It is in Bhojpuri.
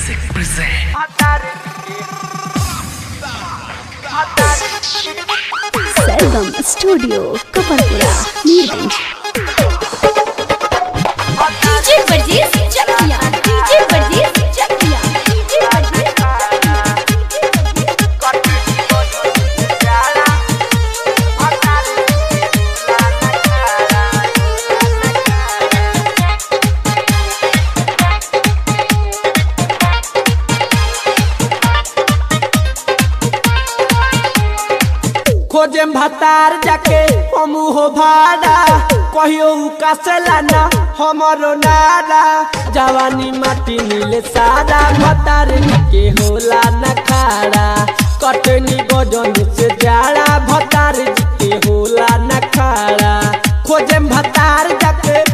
Music present. Sargam studio Kaparpura Mirganj DJ वर्जीज चकिया डीजे वर्जीज चकिया डीजे वर्जीज खोजे भतार जाके हम हो भाड़ा कहियो उकासला ना हमरो नारा जवानी माटी नीले सारा भतार के होला न खाड़ा कटनी गजन से जाड़ा भतार के होला न खाड़ा खोजे भतार जाके